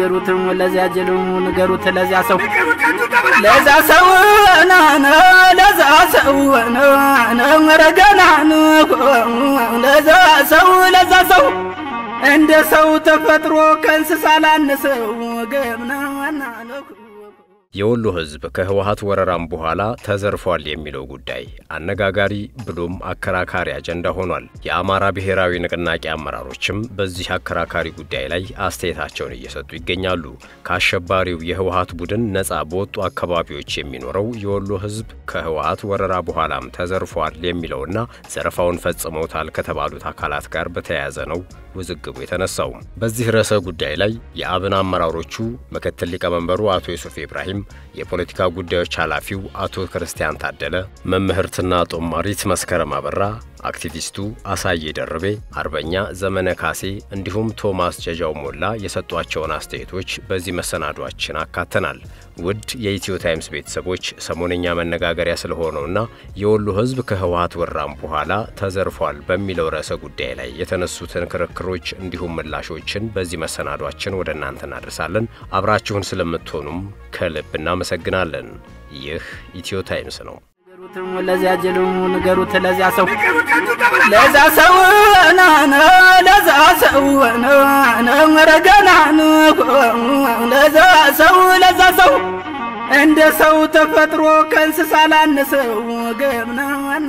ንገሩትም ለዚያ ጅሉ ንገሩት ለዚያ ሰው ለዛ ሰው ናነ ለዛ ሰው ረገና ለዛ ሰው ለዛ ሰው እንደ ሰው ተፈጥሮ ከእንስሳ ላነሰው ገምናና የወሎ ሕዝብ ከህወሀት ወረራም በኋላ ተዘርፏል የሚለው ጉዳይ አነጋጋሪ ብሎም አከራካሪ አጀንዳ ሆኗል። የአማራ ብሔራዊ ንቅናቄ አመራሮችም በዚህ አከራካሪ ጉዳይ ላይ አስተያየታቸውን እየሰጡ ይገኛሉ። ከአሸባሪው የህወሀት ቡድን ነፃ በወጡ አካባቢዎች የሚኖረው የወሎ ሕዝብ ከህወሀት ወረራ በኋላም ተዘርፏል የሚለውና ዘረፋውን ፈጽመውታል ከተባሉት አካላት ጋር በተያያዘ ነው ውዝግቡ የተነሳው። በዚህ ርዕሰ ጉዳይ ላይ የአብን አመራሮቹ ምክትል ሊቀመንበሩ አቶ ዩሱፍ ኢብራሂም፣ የፖለቲካ ጉዳዮች ኃላፊው አቶ ክርስቲያን ታደለ፣ መምህርትና ጦማሪት መስከረም አበራ፣ አክቲቪስቱ አሳዬ ደርቤ፣ አርበኛ ዘመነ ካሴ እንዲሁም ቶማስ ጀጃው ሞላ የሰጧቸውን አስተያየቶች በዚህ መሰናዷችን አካተናል። ውድ የኢትዮ ታይምስ ቤተሰቦች ሰሞነኛ መነጋገሪያ ስለሆነውና የወሎ ሕዝብ ከህወሀት ወራም በኋላ ተዘርፏል በሚለው ርዕሰ ጉዳይ ላይ የተነሱትን ክርክሮች እንዲሁም ምላሾችን በዚህ መሰናዷችን ወደ እናንተ እናደርሳለን። አብራችሁን ስለምትሆኑም ከልብ እናመሰግናለን። ይህ ኢትዮ ታይምስ ነው። ለዚያ ጅሉ ንገሩት ለዚያ ሰው ለዛ ሰው ናነ ለዛ ሰው ረገና ለዛ ሰው ለዛ ሰው እንደ ሰው ተፈጥሮ ከእንስሳ ላነሰው ገምናና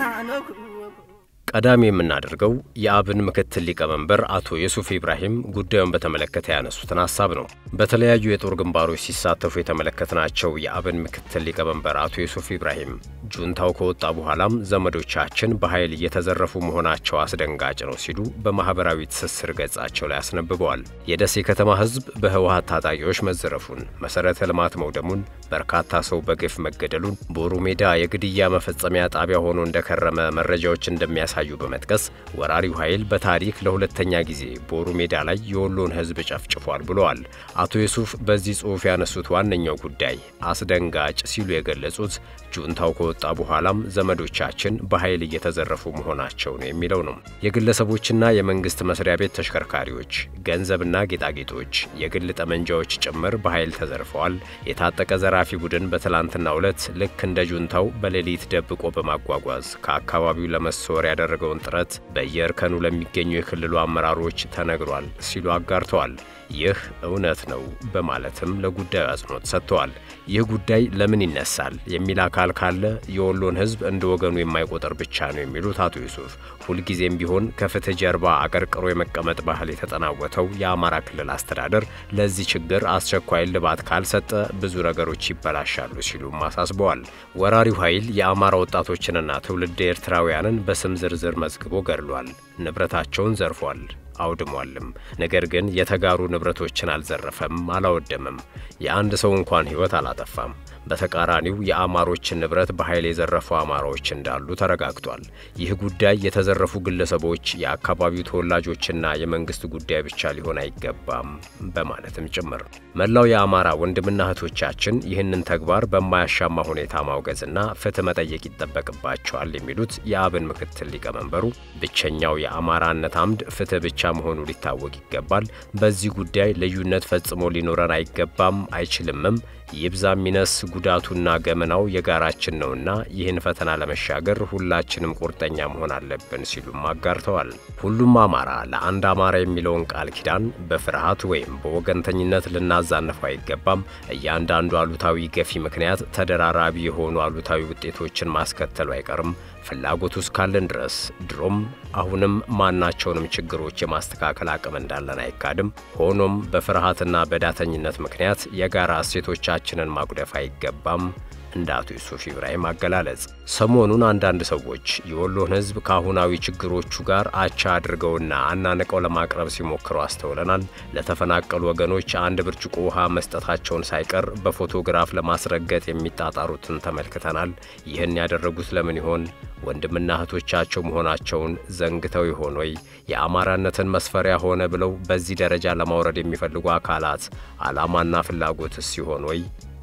ቀዳሚ የምናደርገው የአብን ምክትል ሊቀመንበር አቶ ዩሱፍ ኢብራሂም ጉዳዩን በተመለከተ ያነሱትን ሀሳብ ነው። በተለያዩ የጦር ግንባሮች ሲሳተፉ የተመለከትናቸው የአብን ምክትል ሊቀመንበር አቶ ዩሱፍ ኢብራሂም ጁንታው ከወጣ በኋላም ዘመዶቻችን በኃይል እየተዘረፉ መሆናቸው አስደንጋጭ ነው ሲሉ በማህበራዊ ትስስር ገጻቸው ላይ አስነብበዋል። የደሴ ከተማ ሕዝብ በህወሀት ታጣቂዎች መዘረፉን፣ መሰረተ ልማት መውደሙን፣ በርካታ ሰው በግፍ መገደሉን፣ ቦሩ ሜዳ የግድያ መፈጸሚያ ጣቢያ ሆኖ እንደከረመ መረጃዎች እንደሚያሳ ዩ በመጥቀስ ወራሪው ኃይል በታሪክ ለሁለተኛ ጊዜ ቦሩ ሜዳ ላይ የወሎን ህዝብ ጨፍጭፏል ብለዋል። አቶ ዩሱፍ በዚህ ጽሑፍ ያነሱት ዋነኛው ጉዳይ አስደንጋጭ ሲሉ የገለጹት ጁንታው ከወጣ በኋላም ዘመዶቻችን በኃይል እየተዘረፉ መሆናቸው ነው የሚለው ነው። የግለሰቦችና የመንግስት መስሪያ ቤት ተሽከርካሪዎች፣ ገንዘብና ጌጣጌጦች፣ የግል ጠመንጃዎች ጭምር በኃይል ተዘርፈዋል። የታጠቀ ዘራፊ ቡድን በትላንትናው ዕለት ልክ እንደ ጁንታው በሌሊት ደብቆ በማጓጓዝ ከአካባቢው ለመሰወር ያደረገውን ጥረት በየእርከኑ ለሚገኙ የክልሉ አመራሮች ተነግሯል ሲሉ አጋርተዋል። ይህ እውነት ነው በማለትም ለጉዳዩ አጽንኦት ሰጥተዋል። ይህ ጉዳይ ለምን ይነሳል የሚል አካል ካለ የወሎን ህዝብ እንደ ወገኑ የማይቆጠር ብቻ ነው የሚሉት አቶ ዩሱፍ ሁልጊዜም ቢሆን ከፍትህ ጀርባ አቀርቅሮ የመቀመጥ ባህል የተጠናወተው የአማራ ክልል አስተዳደር ለዚህ ችግር አስቸኳይ ልባት ካልሰጠ ብዙ ነገሮች ይበላሻሉ ሲሉም አሳስበዋል። ወራሪው ኃይል የአማራ ወጣቶችንና ትውልድ ኤርትራውያንን በስም ዝርዝር መዝግቦ ገድሏል፣ ንብረታቸውን ዘርፏል አውድሟልም። ነገር ግን የተጋሩ ንብረቶችን አልዘረፈም፣ አላወደምም። የአንድ ሰው እንኳን ህይወት አላጠፋም። በተቃራኒው የአማሮችን ንብረት በኃይል የዘረፉ አማራዎች እንዳሉ ተረጋግጧል። ይህ ጉዳይ የተዘረፉ ግለሰቦች የአካባቢው ተወላጆችና የመንግስት ጉዳይ ብቻ ሊሆን አይገባም በማለትም ጭምር መላው የአማራ ወንድምና እህቶቻችን ይህንን ተግባር በማያሻማ ሁኔታ ማውገዝና ፍትህ መጠየቅ ይጠበቅባቸዋል የሚሉት የአብን ምክትል ሊቀመንበሩ ብቸኛው የአማራነት አምድ ፍትህ ብቻ መሆኑ ሊታወቅ ይገባል። በዚህ ጉዳይ ልዩነት ፈጽሞ ሊኖረን አይገባም፣ አይችልምም። ይብዛ ሚነስ ጉዳቱና ገመናው የጋራችን ነውና ይህን ፈተና ለመሻገር ሁላችንም ቁርጠኛ መሆን አለብን ሲሉም አጋርተዋል። ሁሉም አማራ ለአንድ አማራ የሚለውን ቃል ኪዳን በፍርሃት ወይም በወገንተኝነት ልናዛንፈው አይገባም። እያንዳንዱ አሉታዊ ገፊ ምክንያት ተደራራቢ የሆኑ አሉታዊ ውጤቶችን ማስከተሉ አይቀርም። ፍላጎቱ እስካለን ድረስ ድሮም አሁንም ማናቸውንም ችግሮች የማስተካከል አቅም እንዳለን አይካድም። ሆኖም በፍርሃትና በዳተኝነት ምክንያት የጋራ እሴቶቻችንን ማጉደፍ አይገባም። እንደ አቶ ዩሱፍ ኢብራሂም አገላለጽ ሰሞኑን አንዳንድ ሰዎች የወሎን ሕዝብ ከአሁናዊ ችግሮቹ ጋር አቻ አድርገውና አናንቀው ለማቅረብ ሲሞክሩ አስተውለናል። ለተፈናቀሉ ወገኖች አንድ ብርጭቆ ውሃ መስጠታቸውን ሳይቀር በፎቶግራፍ ለማስረገጥ የሚጣጣሩትን ተመልክተናል። ይህን ያደረጉት ለምን ይሆን? ወንድምና እህቶቻቸው መሆናቸውን ዘንግተው ይሆን ወይ? የአማራነትን መስፈሪያ ሆነ ብለው በዚህ ደረጃ ለማውረድ የሚፈልጉ አካላት ዓላማና ፍላጎትስ ሲሆን ወይ?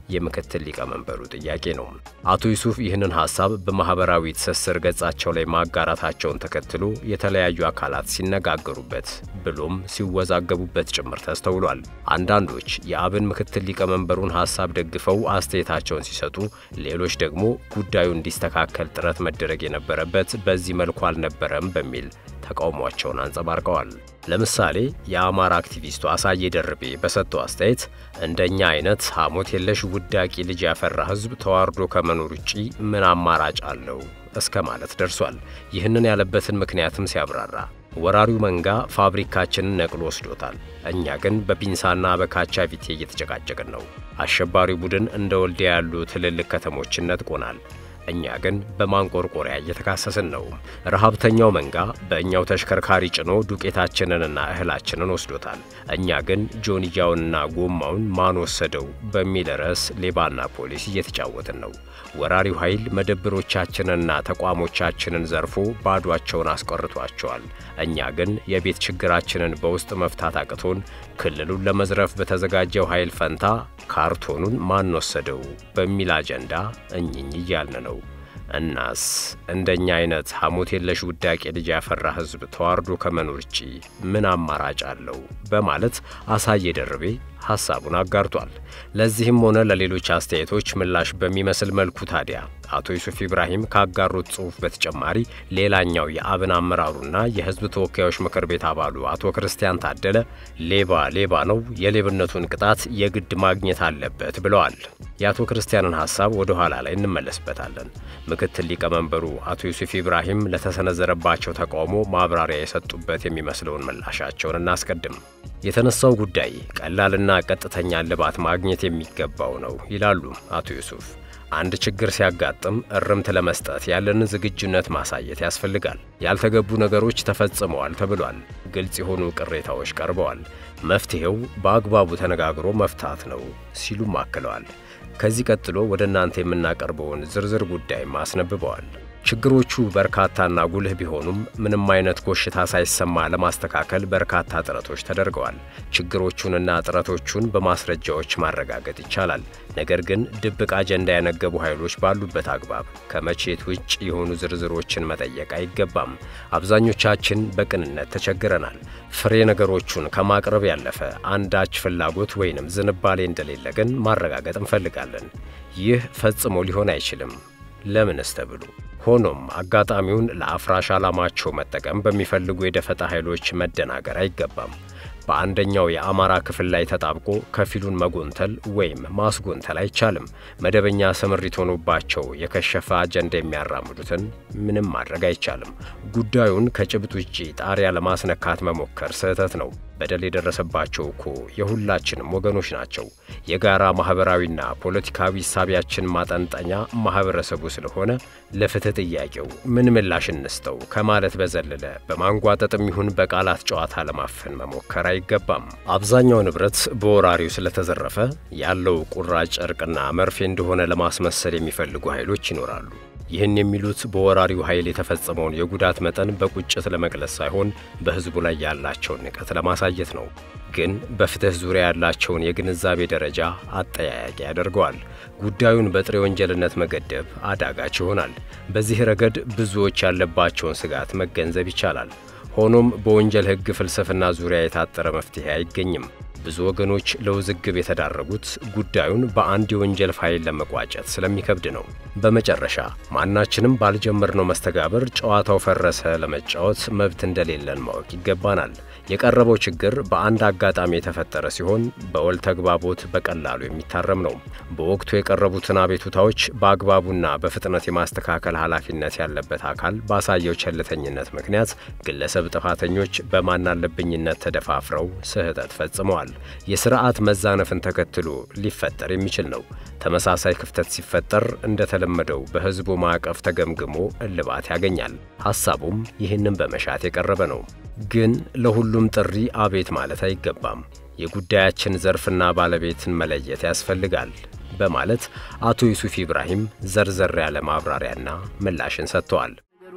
የምክትል ሊቀመንበሩ ጥያቄ ነው። አቶ ዩሱፍ ይህንን ሀሳብ በማህበራዊ ትስስር ገጻቸው ላይ ማጋራታቸውን ተከትሎ የተለያዩ አካላት ሲነጋገሩበት ብሎም ሲወዛገቡበት ጭምር ተስተውሏል። አንዳንዶች የአብን ምክትል ሊቀመንበሩን ሀሳብ ደግፈው አስተያየታቸውን ሲሰጡ፣ ሌሎች ደግሞ ጉዳዩ እንዲስተካከል ጥረት መደረግ የነበረበት በዚህ መልኩ አልነበረም በሚል ተቃውሟቸውን አንጸባርቀዋል። ለምሳሌ የአማራ አክቲቪስቱ አሳየ ደርቤ በሰጠው አስተያየት እንደኛ አይነት ሐሞት የለሽ ውዳቂ ልጅ ያፈራ ሕዝብ ተዋርዶ ከመኖር ውጪ ምን አማራጭ አለው እስከ ማለት ደርሷል። ይህንን ያለበትን ምክንያትም ሲያብራራ ወራሪው መንጋ ፋብሪካችንን ነቅሎ ወስዶታል። እኛ ግን በፒንሳና በካቻቪቴ እየተጨቃጨቅን ነው። አሸባሪው ቡድን እንደ ወልዲያ ያሉ ትልልቅ ከተሞችን ነጥቆናል። እኛ ግን በማንቆርቆሪያ እየተካሰስን ነው። ረሃብተኛው መንጋ በእኛው ተሽከርካሪ ጭኖ ዱቄታችንንና እህላችንን ወስዶታል። እኛ ግን ጆንያውንና ጎማውን ማን ወሰደው በሚል ርዕስ ሌባና ፖሊስ እየተጫወትን ነው። ወራሪው ኃይል መደብሮቻችንንና ተቋሞቻችንን ዘርፎ ባዷቸውን አስቀርቷቸዋል። እኛ ግን የቤት ችግራችንን በውስጥ መፍታት አቅቶን ክልሉን ለመዝረፍ በተዘጋጀው ኃይል ፈንታ ካርቶኑን ማን ወሰደው በሚል አጀንዳ እኝኝ እያልን ነው። እናስ እንደኛ አይነት ሐሞት የለሽ ውዳቄ ልጅ ያፈራ ሕዝብ ተዋርዶ ከመኖር ውጪ ምን አማራጭ አለው? በማለት አሳየ ደርቤ ሐሳቡን አጋርቷል። ለዚህም ሆነ ለሌሎች አስተያየቶች ምላሽ በሚመስል መልኩ ታዲያ አቶ ዩሱፍ ኢብራሂም ካጋሩት ጽሑፍ በተጨማሪ ሌላኛው የአብን አመራሩና የሕዝብ ተወካዮች ምክር ቤት አባሉ አቶ ክርስቲያን ታደለ ሌባ ሌባ ነው፣ የሌብነቱን ቅጣት የግድ ማግኘት አለበት ብለዋል። የአቶ ክርስቲያንን ሐሳብ ወደ ኋላ ላይ እንመለስበታለን። ምክትል ሊቀመንበሩ አቶ ዩሱፍ ኢብራሂም ለተሰነዘረባቸው ተቃውሞ ማብራሪያ የሰጡበት የሚመስለውን ምላሻቸውን እናስቀድም። የተነሳው ጉዳይ ቀላልና ቀጥተኛ እልባት ማግኘት የሚገባው ነው ይላሉ አቶ ዩሱፍ። አንድ ችግር ሲያጋጥም እርምት ለመስጠት ያለንን ዝግጁነት ማሳየት ያስፈልጋል። ያልተገቡ ነገሮች ተፈጽመዋል ተብሏል። ግልጽ የሆኑ ቅሬታዎች ቀርበዋል። መፍትሔው በአግባቡ ተነጋግሮ መፍታት ነው ሲሉም አክለዋል። ከዚህ ቀጥሎ ወደ እናንተ የምናቀርበውን ዝርዝር ጉዳይም አስነብበዋል። ችግሮቹ በርካታና ጉልህ ቢሆኑም ምንም አይነት ኮሽታ ሳይሰማ ለማስተካከል በርካታ ጥረቶች ተደርገዋል። ችግሮቹንና ጥረቶቹን በማስረጃዎች ማረጋገጥ ይቻላል። ነገር ግን ድብቅ አጀንዳ ያነገቡ ኃይሎች ባሉበት አግባብ ከመቼት ውጭ የሆኑ ዝርዝሮችን መጠየቅ አይገባም። አብዛኞቻችን በቅንነት ተቸግረናል። ፍሬ ነገሮቹን ከማቅረብ ያለፈ አንዳች ፍላጎት ወይንም ዝንባሌ እንደሌለ ግን ማረጋገጥ እንፈልጋለን። ይህ ፈጽሞ ሊሆን አይችልም። ለምንስ ተብሉ። ሆኖም አጋጣሚውን ለአፍራሽ ዓላማቸው መጠቀም በሚፈልጉ የደፈጣ ኃይሎች መደናገር አይገባም። በአንደኛው የአማራ ክፍል ላይ ተጣብቆ ከፊሉን መጎንተል ወይም ማስጎንተል አይቻልም። መደበኛ ስምሪት ሆኖባቸው የከሸፈ አጀንዳ የሚያራምዱትን ምንም ማድረግ አይቻልም። ጉዳዩን ከጭብጥ ውጪ ጣሪያ ለማስነካት መሞከር ስህተት ነው። በደል የደረሰባቸው እኮ የሁላችንም ወገኖች ናቸው። የጋራ ማህበራዊና ፖለቲካዊ እሳቢያችን ማጠንጠኛ ማህበረሰቡ ስለሆነ ለፍትህ ጥያቄው ምን ምላሽ እንስተው ከማለት በዘለለ በማንጓጠጥም ይሁን በቃላት ጨዋታ ለማፈን መሞከር አይገባም። አብዛኛው ንብረት በወራሪው ስለተዘረፈ ያለው ቁራጭ ጨርቅና መርፌ እንደሆነ ለማስመሰል የሚፈልጉ ኃይሎች ይኖራሉ። ይህን የሚሉት በወራሪው ኃይል የተፈጸመውን የጉዳት መጠን በቁጭት ለመግለጽ ሳይሆን በሕዝቡ ላይ ያላቸውን ንቀት ለማሳየት ነው። ግን በፍትህ ዙሪያ ያላቸውን የግንዛቤ ደረጃ አጠያያቂ ያደርገዋል። ጉዳዩን በጥሬ ወንጀልነት መገደብ አዳጋች ይሆናል። በዚህ ረገድ ብዙዎች ያለባቸውን ስጋት መገንዘብ ይቻላል። ሆኖም በወንጀል ሕግ ፍልስፍና ዙሪያ የታጠረ መፍትሄ አይገኝም። ብዙ ወገኖች ለውዝግብ የተዳረጉት ጉዳዩን በአንድ የወንጀል ፋይል ለመቋጨት ስለሚከብድ ነው። በመጨረሻ ማናችንም ባልጀመርነው መስተጋብር ጨዋታው ፈረሰ ለመጫወት መብት እንደሌለን ማወቅ ይገባናል። የቀረበው ችግር በአንድ አጋጣሚ የተፈጠረ ሲሆን በወል ተግባቦት በቀላሉ የሚታረም ነው። በወቅቱ የቀረቡትን አቤቱታዎች በአግባቡና በፍጥነት የማስተካከል ኃላፊነት ያለበት አካል ባሳየው ቸልተኝነት ምክንያት ግለሰብ ጥፋተኞች በማናለብኝነት ተደፋፍረው ስህተት ፈጽመዋል። የስርዓት መዛነፍን ተከትሎ ሊፈጠር የሚችል ነው። ተመሳሳይ ክፍተት ሲፈጠር እንደተለመደው በሕዝቡ ማዕቀፍ ተገምግሞ እልባት ያገኛል። ሐሳቡም ይህንን በመሻት የቀረበ ነው። ግን ለሁሉም ጥሪ አቤት ማለት አይገባም። የጉዳያችን ዘርፍና ባለቤትን መለየት ያስፈልጋል በማለት አቶ ዩሱፍ ኢብራሂም ዘርዘር ያለ ማብራሪያና ምላሽን ሰጥተዋል።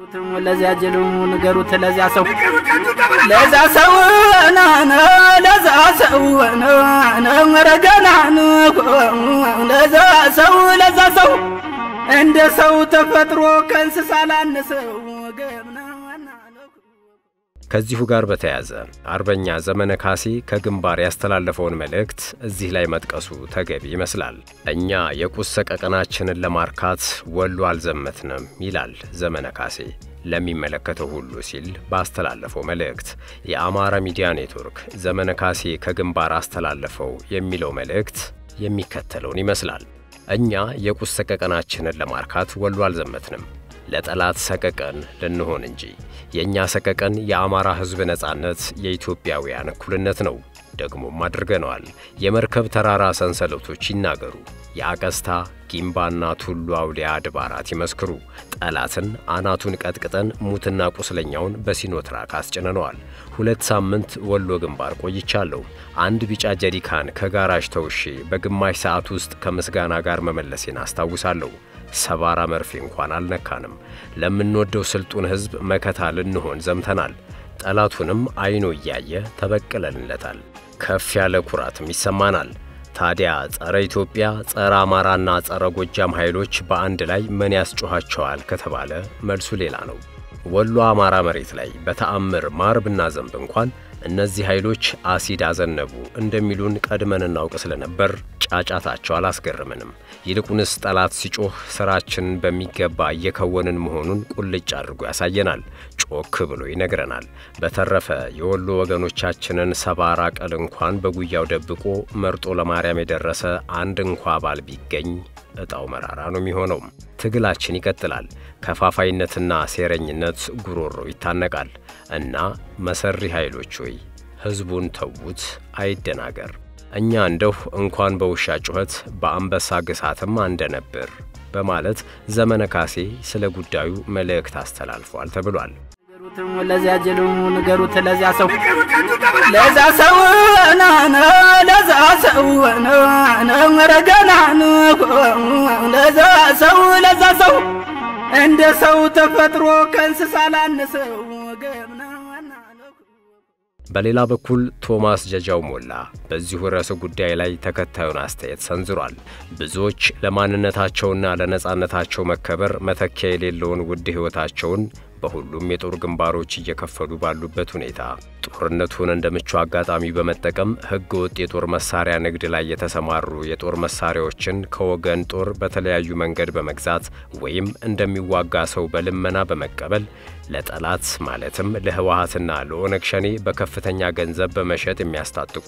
ለዚያ ጅሉ ንገሩት ለዚያ ሰው ለዛ ሰው ናነ ለዛ ሰው ረገናን ለዛ ሰው ለዛ ሰው እንደ ሰው ተፈጥሮ ከእንስሳ ላነሰው ገብና ከዚሁ ጋር በተያያዘ አርበኛ ዘመነ ካሴ ከግንባር ያስተላለፈውን መልእክት እዚህ ላይ መጥቀሱ ተገቢ ይመስላል። እኛ የቁስ ሰቀቀናችንን ለማርካት ወሎ አልዘመትንም ይላል ዘመነ ካሴ ለሚመለከተው ሁሉ ሲል ባስተላለፈው መልእክት። የአማራ ሚዲያ ኔትወርክ ዘመነ ካሴ ከግንባር አስተላለፈው የሚለው መልእክት የሚከተለውን ይመስላል። እኛ የቁስ ሰቀቀናችንን ለማርካት ወሎ አልዘመትንም ለጠላት ሰቀቀን ልንሆን እንጂ የእኛ ሰቀቀን የአማራ ሕዝብ ነጻነት፣ የኢትዮጵያውያን እኩልነት ነው። ደግሞም አድርገነዋል። የመርከብ ተራራ ሰንሰለቶች ይናገሩ። የአቀስታ ጊምባና ቱሉ አውሊያ አድባራት ይመስክሩ። ጠላትን አናቱን ቀጥቅጠን ሙትና ቁስለኛውን በሲኖትራክ አስጭነነዋል። ሁለት ሳምንት ወሎ ግንባር ቆይቻለሁ። አንድ ቢጫ ጀሪካን ከጋራዥ ተውሼ በግማሽ ሰዓት ውስጥ ከምስጋና ጋር መመለሴን አስታውሳለሁ። ሰባራ መርፌ እንኳን አልነካንም። ለምንወደው ስልጡን ሕዝብ መከታ ልንሆን ዘምተናል። ጠላቱንም አይኖ እያየ ተበቅለንለታል። ከፍ ያለ ኩራትም ይሰማናል። ታዲያ ጸረ ኢትዮጵያ፣ ጸረ አማራና ጸረ ጎጃም ኃይሎች በአንድ ላይ ምን ያስጮኋቸዋል ከተባለ መልሱ ሌላ ነው። ወሎ አማራ መሬት ላይ በተአምር ማር ብናዘንብ እንኳን እነዚህ ኃይሎች አሲድ አዘነቡ እንደሚሉን ቀድመን እናውቅ ስለነበር ጫጫታቸው አላስገርምንም። ይልቁንስ ጠላት ሲጮህ ስራችንን በሚገባ እየከወንን መሆኑን ቁልጭ አድርጎ ያሳየናል፣ ጮክ ብሎ ይነግረናል። በተረፈ የወሎ ወገኖቻችንን ሰባራ ቀል እንኳን በጉያው ደብቆ መርጦ ለማርያም የደረሰ አንድ እንኳ ባል ቢገኝ እጣው መራራ ነው የሚሆነው። ትግላችን ይቀጥላል። ከፋፋይነትና ሴረኝነት ጉሮሮ ይታነቃል። እና መሰሪ ኃይሎች ሆይ ሕዝቡን ተዉት፣ አይደናገር። እኛ እንደሁ እንኳን በውሻ ጩኸት በአንበሳ ግሳትም አንደነብር በማለት ዘመነ ካሴ ስለ ጉዳዩ መልእክት አስተላልፏል ተብሏል። ለዚያ ጅሉ ንገሩት ለዚያ ሰው ለዛ ሰው ናነ ለዛ ሰው ረገናን ለዛ ሰው ለዛ ሰው እንደ ሰው ተፈጥሮ ከእንስሳ ላነሰው ገብና በሌላ በኩል ቶማስ ጀጃው ሞላ በዚሁ ርዕሰ ጉዳይ ላይ ተከታዩን አስተያየት ሰንዝሯል። ብዙዎች ለማንነታቸውና ለነጻነታቸው መከበር መተኪያ የሌለውን ውድ ሕይወታቸውን በሁሉም የጦር ግንባሮች እየከፈሉ ባሉበት ሁኔታ ጦርነቱን እንደ ምቹ አጋጣሚ በመጠቀም ሕገ ወጥ የጦር መሳሪያ ንግድ ላይ የተሰማሩ የጦር መሳሪያዎችን ከወገን ጦር በተለያዩ መንገድ በመግዛት ወይም እንደሚዋጋ ሰው በልመና በመቀበል ለጠላት ማለትም ለህወሀትና ለኦነግ ሸኔ በከፍተኛ ገንዘብ በመሸጥ የሚያስታጥቁ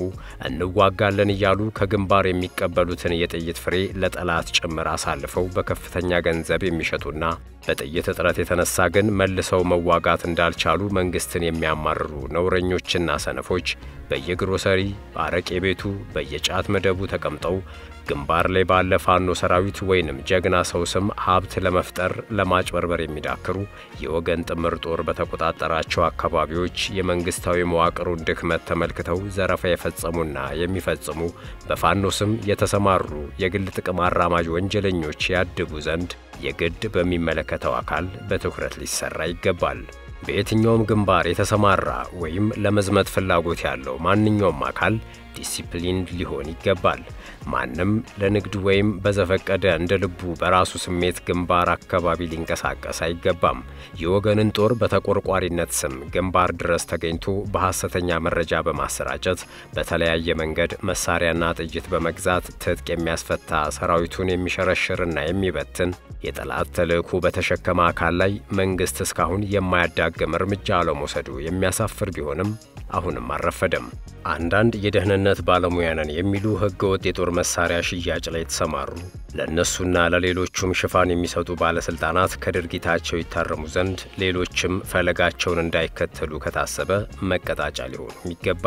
እንዋጋለን እያሉ ከግንባር የሚቀበሉትን የጥይት ፍሬ ለጠላት ጭምር አሳልፈው በከፍተኛ ገንዘብ የሚሸጡና በጥይት እጥረት የተነሳ ግን መልሰው መዋጋት እንዳልቻሉ መንግስትን የሚያማርሩ ነውረኞችና ሰነፎች በየግሮሰሪ በአረቄ ቤቱ በየጫት መደቡ ተቀምጠው ግንባር ላይ ባለ ፋኖ ሰራዊት ወይንም ጀግና ሰው ስም ሀብት ለመፍጠር ለማጭበርበር የሚዳክሩ የወገን ጥምር ጦር በተቆጣጠራቸው አካባቢዎች የመንግስታዊ መዋቅሩን ድክመት ተመልክተው ዘረፋ የፈጸሙና የሚፈጽሙ በፋኖ ስም የተሰማሩ የግል ጥቅም አራማጅ ወንጀለኞች ያድቡ ዘንድ የግድ በሚመለከተው አካል በትኩረት ሊሰራ ይገባል። በየትኛውም ግንባር የተሰማራ ወይም ለመዝመት ፍላጎት ያለው ማንኛውም አካል ዲሲፕሊን ሊሆን ይገባል። ማንም ለንግድ ወይም በዘፈቀደ እንደ ልቡ በራሱ ስሜት ግንባር አካባቢ ሊንቀሳቀስ አይገባም። የወገንን ጦር በተቆርቋሪነት ስም ግንባር ድረስ ተገኝቶ በሐሰተኛ መረጃ በማሰራጨት በተለያየ መንገድ መሳሪያና ጥይት በመግዛት ትጥቅ የሚያስፈታ ሰራዊቱን የሚሸረሽርና የሚበትን የጠላት ተልዕኮ በተሸከመ አካል ላይ መንግስት እስካሁን የማያዳግም እርምጃ አለመውሰዱ የሚያሳፍር ቢሆንም አሁንም አልረፈደም። አንዳንድ የደህንነት ባለሙያ ነን የሚሉ ህገወጥ የጦር መሳሪያ ሽያጭ ላይ የተሰማሩ ለእነሱና ለሌሎቹም ሽፋን የሚሰጡ ባለስልጣናት ከድርጊታቸው ይታረሙ ዘንድ ሌሎችም ፈለጋቸውን እንዳይከተሉ ከታሰበ መቀጣጫ ሊሆኑም ይገባል።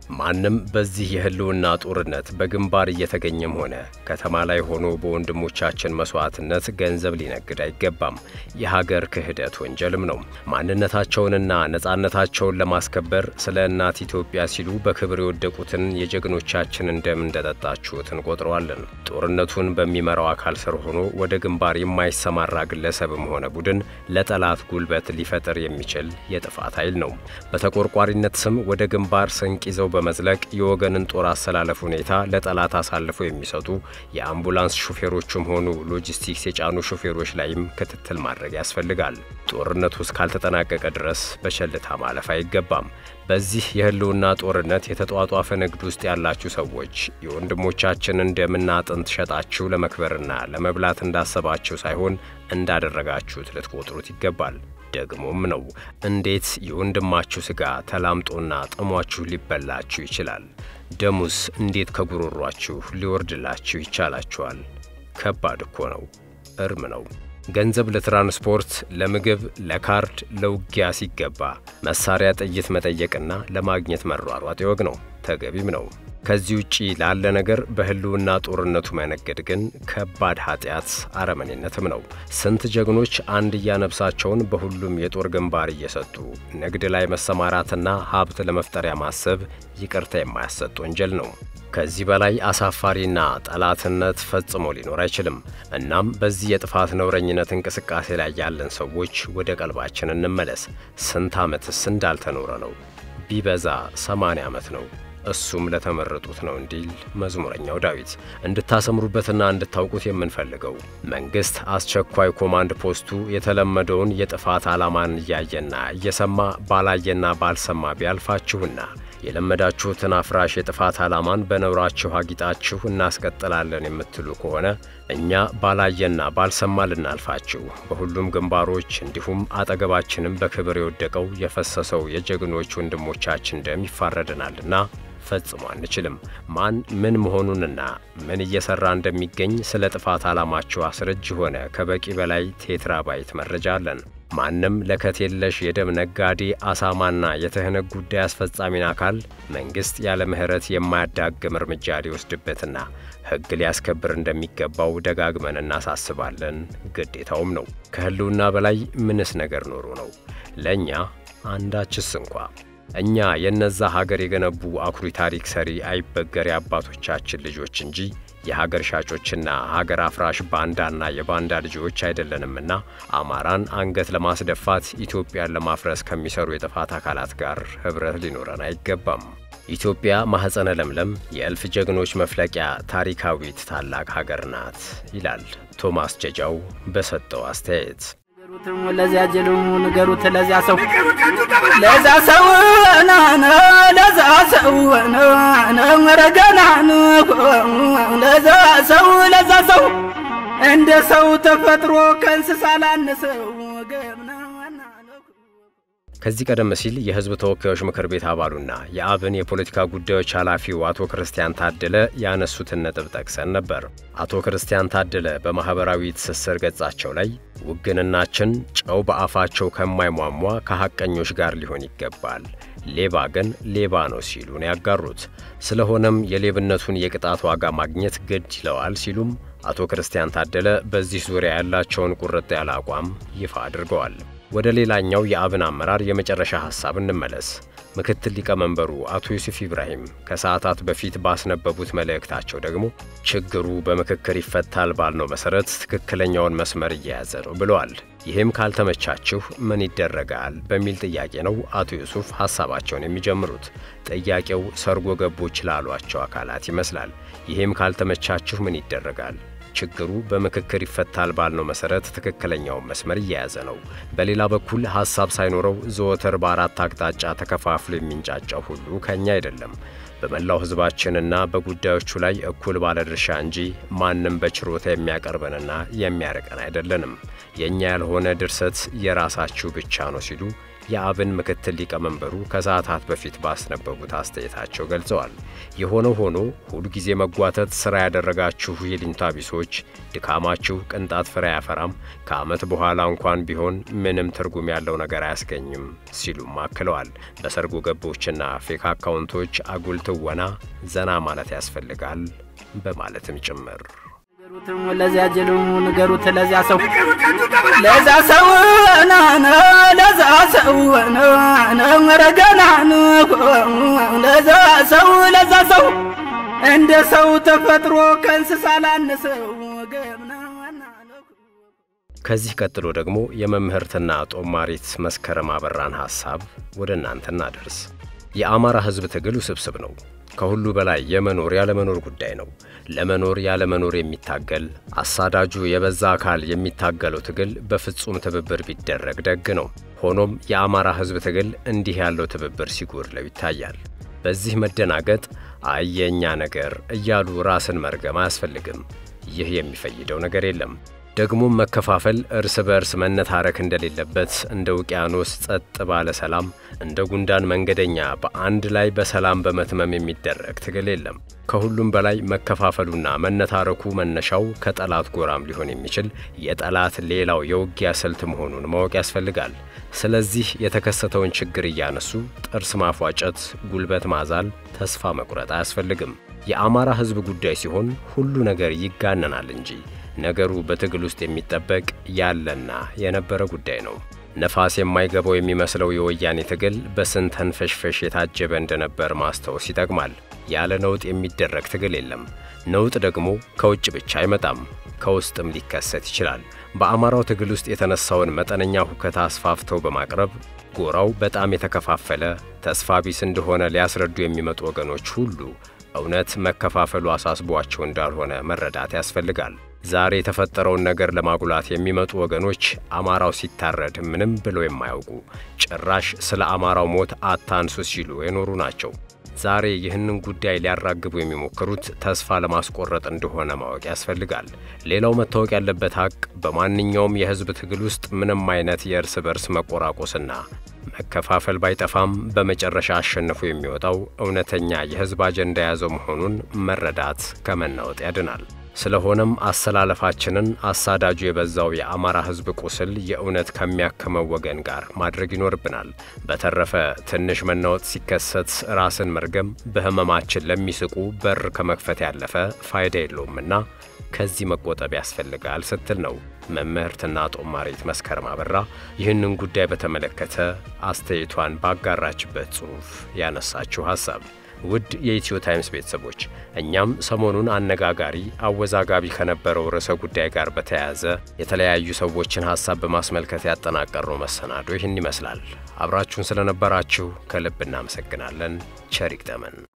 ማንም በዚህ የህልውና ጦርነት በግንባር እየተገኘም ሆነ ከተማ ላይ ሆኖ በወንድሞቻችን መስዋዕትነት ገንዘብ ሊነግድ አይገባም። የሀገር ክህደት ወንጀልም ነው። ማንነታቸውንና ነጻነታቸውን ለማስከበር ስለ እናት ኢትዮጵያ ሲሉ በክብር የወደቁትን የጀግኖቻችንን ደም እንደጠጣችሁት እንቆጥረዋለን። ጦርነቱን በሚመራው አካል ስር ሆኖ ወደ ግንባር የማይሰማራ ግለሰብም ሆነ ቡድን ለጠላት ጉልበት ሊፈጥር የሚችል የጥፋት ኃይል ነው። በተቆርቋሪነት ስም ወደ ግንባር ስንቅ ይዘው በመዝለቅ የወገንን ጦር አሰላለፍ ሁኔታ ለጠላት አሳልፈው የሚሰጡ የአምቡላንስ ሹፌሮችም ሆኑ ሎጂስቲክስ የጫኑ ሹፌሮች ላይም ክትትል ማድረግ ያስፈልጋል። ጦርነቱ እስካልተጠናቀቀ ድረስ በቸልታ ማለፍ አይገባም። በዚህ የህልውና ጦርነት የተጧጧፈ ንግድ ውስጥ ያላችሁ ሰዎች የወንድሞቻችንን ደምና አጥንት ሸጣችሁ ለመክበርና ለመብላት እንዳሰባችሁ ሳይሆን እንዳደረጋችሁት ልትቆጥሩት ይገባል። ደግሞም ነው። እንዴት የወንድማችሁ ሥጋ ተላምጦና ጥሟችሁ ሊበላችሁ ይችላል? ደሙስ እንዴት ከጉሮሯችሁ ሊወርድላችሁ ይቻላችኋል? ከባድ እኮ ነው። እርም ነው። ገንዘብ ለትራንስፖርት፣ ለምግብ፣ ለካርድ፣ ለውጊያ ሲገባ መሳሪያ፣ ጥይት መጠየቅና ለማግኘት መሯሯጥ ይወግ ነው፣ ተገቢም ነው። ከዚህ ውጪ ላለ ነገር በህልውና ጦርነቱ መነገድ ግን ከባድ ኃጢአት አረመኔነትም ነው። ስንት ጀግኖች አንድያ ነፍሳቸውን በሁሉም የጦር ግንባር እየሰጡ ንግድ ላይ መሰማራትና ሀብት ለመፍጠሪያ ማሰብ ይቅርታ የማያሰጥ ወንጀል ነው። ከዚህ በላይ አሳፋሪና ጠላትነት ፈጽሞ ሊኖር አይችልም። እናም በዚህ የጥፋት ነውረኝነት እንቅስቃሴ ላይ ያለን ሰዎች ወደ ቀልባችን እንመለስ። ስንት ዓመትስ እንዳልተኖረ ነው? ቢበዛ ሰማንያ ዓመት ነው። እሱም ለተመረጡት ነው እንዲል መዝሙረኛው ዳዊት። እንድታሰምሩበትና እንድታውቁት የምንፈልገው መንግሥት አስቸኳይ ኮማንድ ፖስቱ የተለመደውን የጥፋት ዓላማን እያየና እየሰማ ባላየና ባልሰማ ቢያልፋችሁና የለመዳችሁትን አፍራሽ የጥፋት ዓላማን በነውራችሁ አጊጣችሁ እናስቀጥላለን የምትሉ ከሆነ እኛ ባላየና ባልሰማ ልናልፋችሁ በሁሉም ግንባሮች እንዲሁም አጠገባችንም በክብር የወደቀው የፈሰሰው የጀግኖች ወንድሞቻችን ደም ይፋረደናልና ፈጽሞ አንችልም። ማን ምን መሆኑንና ምን እየሰራ እንደሚገኝ ስለ ጥፋት ዓላማቸው አስረጅ ሆነ ከበቂ በላይ ቴትራባይት መረጃ አለን። ማንም ለከት የለሽ የደም ነጋዴ አሳማና የትህነግ ጉዳይ አስፈጻሚን አካል መንግሥት ያለ ምሕረት የማያዳግም እርምጃ ሊወስድበትና ሕግ ሊያስከብር እንደሚገባው ደጋግመን እናሳስባለን። ግዴታውም ነው። ከሕልውና በላይ ምንስ ነገር ኖሮ ነው? ለእኛ አንዳችስ እንኳ እኛ የነዛ ሀገር የገነቡ አኩሪ ታሪክ ሰሪ አይበገሬ አባቶቻችን ልጆች እንጂ የሀገር ሻጮችና ሀገር አፍራሽ ባንዳና የባንዳ ልጆች አይደለንምና አማራን አንገት ለማስደፋት ኢትዮጵያን ለማፍረስ ከሚሰሩ የጥፋት አካላት ጋር ኅብረት ሊኖረን አይገባም። ኢትዮጵያ ማኅፀነ ለምለም የእልፍ ጀግኖች መፍለቂያ ታሪካዊት ታላቅ ሀገር ናት ይላል ቶማስ ጀጃው በሰጠው አስተያየት። ለዚያ ጅሉ ንገሩት፣ ለዚያ ሰው ለዛ ሰው ናነ ለዛ ሰው ረገና ለዛ ሰው ለዛ ሰው እንደ ሰው ተፈጥሮ ከእንስሳ ላነሰው ገምና ከዚህ ቀደም ሲል የሕዝብ ተወካዮች ምክር ቤት አባሉና የአብን የፖለቲካ ጉዳዮች ኃላፊው አቶ ክርስቲያን ታደለ ያነሱትን ነጥብ ጠቅሰን ነበር። አቶ ክርስቲያን ታደለ በማኅበራዊ ትስስር ገጻቸው ላይ ውግንናችን ጨው በአፋቸው ከማይሟሟ ከሐቀኞች ጋር ሊሆን ይገባል፣ ሌባ ግን ሌባ ነው ሲሉ ነው ያጋሩት። ስለሆነም የሌብነቱን የቅጣት ዋጋ ማግኘት ግድ ይለዋል ሲሉም አቶ ክርስቲያን ታደለ በዚህ ዙሪያ ያላቸውን ቁርጥ ያለ አቋም ይፋ አድርገዋል። ወደ ሌላኛው የአብን አመራር የመጨረሻ ሐሳብ እንመለስ። ምክትል ሊቀመንበሩ አቶ ዩሱፍ ኢብራሂም ከሰዓታት በፊት ባስነበቡት መልእክታቸው ደግሞ ችግሩ በምክክር ይፈታል ባልነው መሠረት ትክክለኛውን መስመር እየያዘ ነው ብለዋል። ይህም ካልተመቻችሁ ምን ይደረጋል በሚል ጥያቄ ነው አቶ ዩሱፍ ሐሳባቸውን የሚጀምሩት። ጥያቄው ሰርጎ ገቦች ላሏቸው አካላት ይመስላል። ይህም ካልተመቻችሁ ምን ይደረጋል ችግሩ በምክክር ይፈታል ባልነው መሰረት ትክክለኛውን መስመር እየያዘ ነው። በሌላ በኩል ሐሳብ ሳይኖረው ዘወትር በአራት አቅጣጫ ተከፋፍሎ የሚንጫጫው ሁሉ ከኛ አይደለም። በመላው ሕዝባችንና በጉዳዮቹ ላይ እኩል ባለድርሻ እንጂ ማንም በችሮታ የሚያቀርበንና የሚያርቀን አይደለንም። የእኛ ያልሆነ ድርሰት የራሳችሁ ብቻ ነው ሲሉ የአብን ምክትል ሊቀመንበሩ ከሰዓታት በፊት ባስነበቡት አስተያየታቸው ገልጸዋል። የሆነው ሆኖ ሁልጊዜ መጓተት ሥራ ያደረጋችሁ የሊንታ ቢሶች ድካማችሁ ቅንጣት ፍሬ አያፈራም፣ ከዓመት በኋላ እንኳን ቢሆን ምንም ትርጉም ያለው ነገር አያስገኝም ሲሉም አክለዋል። በሰርጎ ገቦችና ፌክ አካውንቶች አጉል ትወና ዘና ማለት ያስፈልጋል በማለትም ጭምር ለዚያ ጅሉ ንገሩት ለዚያ ሰው ለዛ ሰው ናነ ለዛ ሰው ረገና ለዛ ሰው ለዛ ሰው እንደ ሰው ተፈጥሮ ከእንስሳ ላነሰው ከዚህ ቀጥሎ ደግሞ የመምህርትና ጦማሪት መስከረም አበራን ሐሳብ ወደ እናንተ እናደርስ። የአማራ ሕዝብ ትግል ውስብስብ ነው። ከሁሉ በላይ የመኖር ያለመኖር ጉዳይ ነው። ለመኖር ያለመኖር የሚታገል አሳዳጁ የበዛ አካል የሚታገለው ትግል በፍጹም ትብብር ቢደረግ ደግ ነው። ሆኖም የአማራ ሕዝብ ትግል እንዲህ ያለው ትብብር ሲጎድለው ይታያል። በዚህ መደናገጥ አየኛ ነገር እያሉ ራስን መርገም አያስፈልግም። ይህ የሚፈይደው ነገር የለም። ደግሞም መከፋፈል፣ እርስ በእርስ መነታረክ እንደሌለበት እንደ ውቅያኖስ ጸጥ ባለ ሰላም እንደ ጉንዳን መንገደኛ በአንድ ላይ በሰላም በመትመም የሚደረግ ትግል የለም። ከሁሉም በላይ መከፋፈሉና መነታረኩ መነሻው ከጠላት ጎራም ሊሆን የሚችል የጠላት ሌላው የውጊያ ስልት መሆኑን ማወቅ ያስፈልጋል። ስለዚህ የተከሰተውን ችግር እያነሱ ጥርስ ማፏጨት፣ ጉልበት ማዛል፣ ተስፋ መቁረጥ አያስፈልግም። የአማራ ሕዝብ ጉዳይ ሲሆን ሁሉ ነገር ይጋነናል እንጂ ነገሩ በትግል ውስጥ የሚጠበቅ ያለና የነበረ ጉዳይ ነው። ነፋስ የማይገባው የሚመስለው የወያኔ ትግል በስንት ተንፈሽፈሽ የታጀበ እንደነበር ማስታወስ ይጠቅማል። ያለ ነውጥ የሚደረግ ትግል የለም። ነውጥ ደግሞ ከውጭ ብቻ አይመጣም፣ ከውስጥም ሊከሰት ይችላል። በአማራው ትግል ውስጥ የተነሳውን መጠነኛ ሁከት አስፋፍተው በማቅረብ ጎራው በጣም የተከፋፈለ ተስፋ ቢስ እንደሆነ ሊያስረዱ የሚመጡ ወገኖች ሁሉ እውነት መከፋፈሉ አሳስቧቸው እንዳልሆነ መረዳት ያስፈልጋል። ዛሬ የተፈጠረውን ነገር ለማጉላት የሚመጡ ወገኖች አማራው ሲታረድ ምንም ብለው የማያውቁ ጭራሽ ስለ አማራው ሞት አታንሱ ሲሉ የኖሩ ናቸው። ዛሬ ይህንን ጉዳይ ሊያራግቡ የሚሞክሩት ተስፋ ለማስቆረጥ እንደሆነ ማወቅ ያስፈልጋል። ሌላው መታወቅ ያለበት ሀቅ በማንኛውም የሕዝብ ትግል ውስጥ ምንም አይነት የእርስ በርስ መቆራቆስና መከፋፈል ባይጠፋም በመጨረሻ አሸንፎ የሚወጣው እውነተኛ የሕዝብ አጀንዳ የያዘው መሆኑን መረዳት ከመናወጥ ያድናል። ስለሆነም አሰላለፋችንን አሳዳጁ የበዛው የአማራ ሕዝብ ቁስል የእውነት ከሚያክመው ወገን ጋር ማድረግ ይኖርብናል። በተረፈ ትንሽ መናወጥ ሲከሰት ራስን መርገም በሕመማችን ለሚስቁ በር ከመክፈት ያለፈ ፋይዳ የለውምና ከዚህ መቆጠብ ያስፈልጋል ስትል ነው መምህርትና ጦማሪት መስከረም አበራ ይህንን ጉዳይ በተመለከተ አስተያየቷን ባጋራችበት ጽሑፍ ያነሳችው ሐሳብ። ውድ የኢትዮ ታይምስ ቤተሰቦች እኛም ሰሞኑን አነጋጋሪ አወዛጋቢ ከነበረው ርዕሰ ጉዳይ ጋር በተያያዘ የተለያዩ ሰዎችን ሐሳብ በማስመልከት ያጠናቀርነው መሰናዶ ይህን ይመስላል። አብራችሁን ስለነበራችሁ ከልብ እናመሰግናለን። ቸር ይግጠመን።